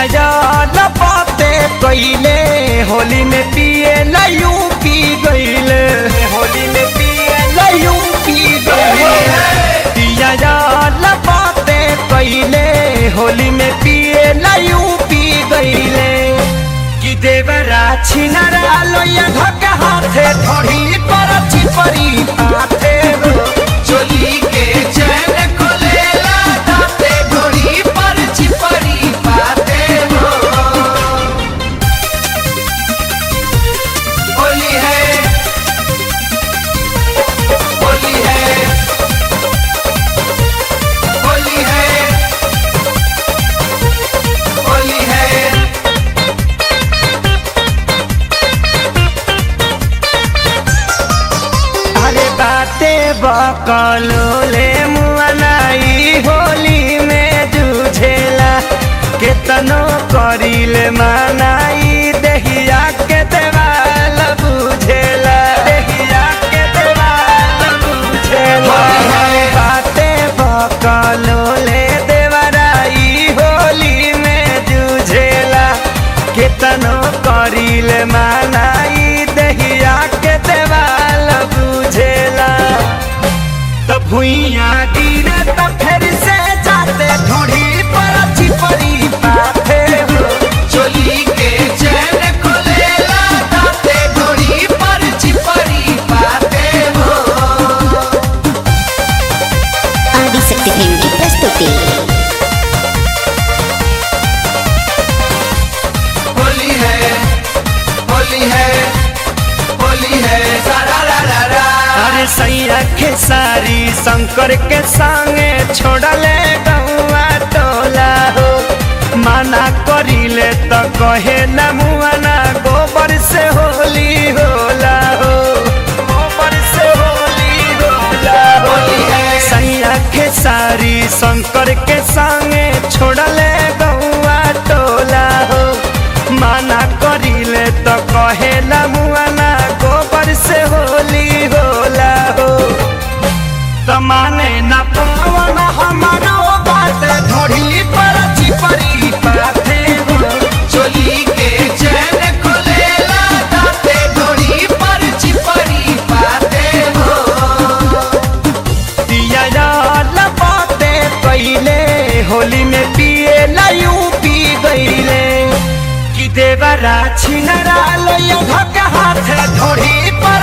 याद बाते कइले होली में पिए लयू पी गइले होली में पिए लयू पी गइले पिया याद बाते कइले होली में पिए लयू पी गइले कि देवरा छिनरा लोया धक्का हाथे थोड़ी पर चिपरी पाथे चोली के चैन खोलेला दाते घोड़ी पर चिपरी पाते हो होली है होली है होली है होली है अरे बाते बकलो ले मुआनाई होली में जूझेला केतनो करिले मानाई देहिया के देवाल बुझेला देहिया के देवाल बुझेला बाते बकलो ले देवराई होली में जूझेला केतनो करिले मानाई देहिया के देवाल बुझेला त भुइया गिरे त फेर से जाते ढोढ़ी पर चिपरी पाथे हो चोली के चैन खोलेला दाते घोड़ी पर चिपरी पाते हो ఆదిశక్తి ఫిల్మ్కి ప్రస్తుతి होली है होली है होली है सारा रा रा रा अरे सैया के सारी शंकर के संगे छोड़ले गौआ टोला हो माना करिले त कहे न मुआना गोबर से होली होला हो गोबर से होली होला हो होली है। सैया के सारी शंकर के संगे छोड़ले गौआ टोला हो माना करिले त कहे न मुआना गोबर से होली होला हो त माने न पावन हमारो बात ढोढ़ी पर चिपरी पाथे हो चोली के चैन खोलेला दाते घोड़ी पर चिपरी पाते हो दिया याद बाते पहले होली में पिए लयू पी गईले कि देवरा छिनरा लोया धक्का हाथ ढोढ़ी पर